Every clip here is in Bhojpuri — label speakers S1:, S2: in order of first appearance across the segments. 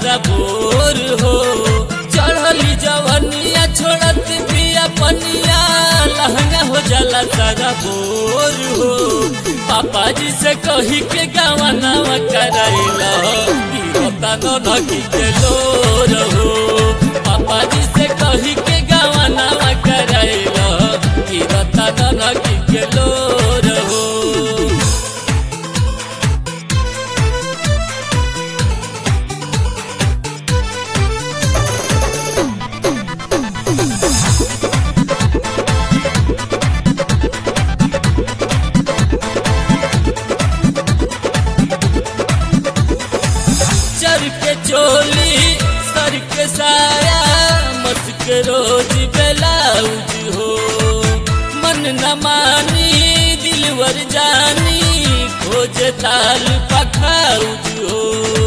S1: सारा बोर हो चढ़ली जवनिया छोड़त पिया पनिया लहंगा हो जाला सारा बोर हो पापा जी से कही के गावा नावा कराइला होता न नकी के लोर हो पापा जी से कही के गावा नावा कराइला होता न नकी के लोर हो चर के चोली सर के साया मस्क रोज ब्लाउज हो मन न मानी दिलवर जानी खोज ताल पखाउज हो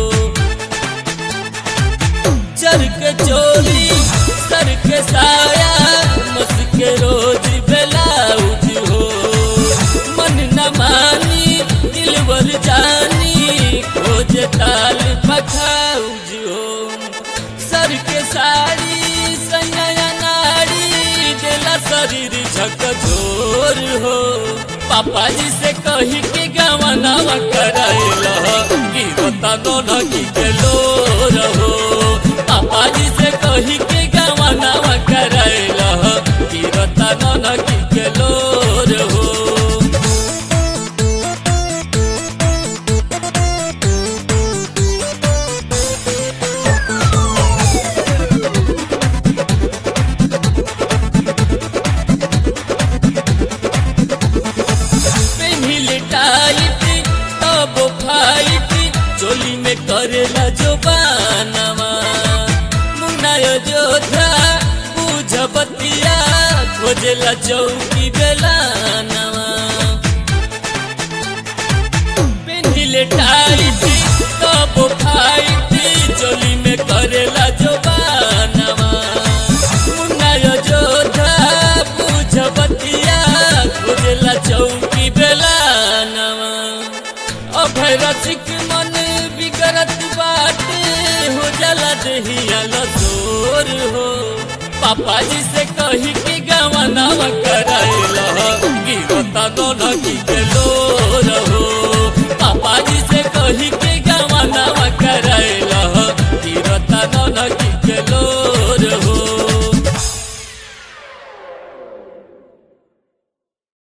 S1: चर के चोली सर के साया मस्क रोज ब्लाउज हो मन न मानी दिलवर जानी खोज ताल पखाउज हो सर के साड़ी सनया नाड़ी देला शरीर झकझोर हो पापा जी से कही के गावा नावा कराइला गिरता दोनों की के लोर हो पापा जी से कही के गावा नावा कराइला गिरता दोनों की के लोर हो पेन्हिल टाइट तब फाइट चोली में करेला जो बानवा मुन्नाय जोधा बुझ बतिया खोजेला चौकी बेलानवा पेन्हिल टाइट तब फाइट चोली में करेला जो बानवा मुन्नाय जोधा बुझ बतिया खोजेला चौकी बेलानवा अभय रसिक मन बिगड़त बाटे हो जाला दहिया लसोर हो पापा जी से कही के गावा नावा कर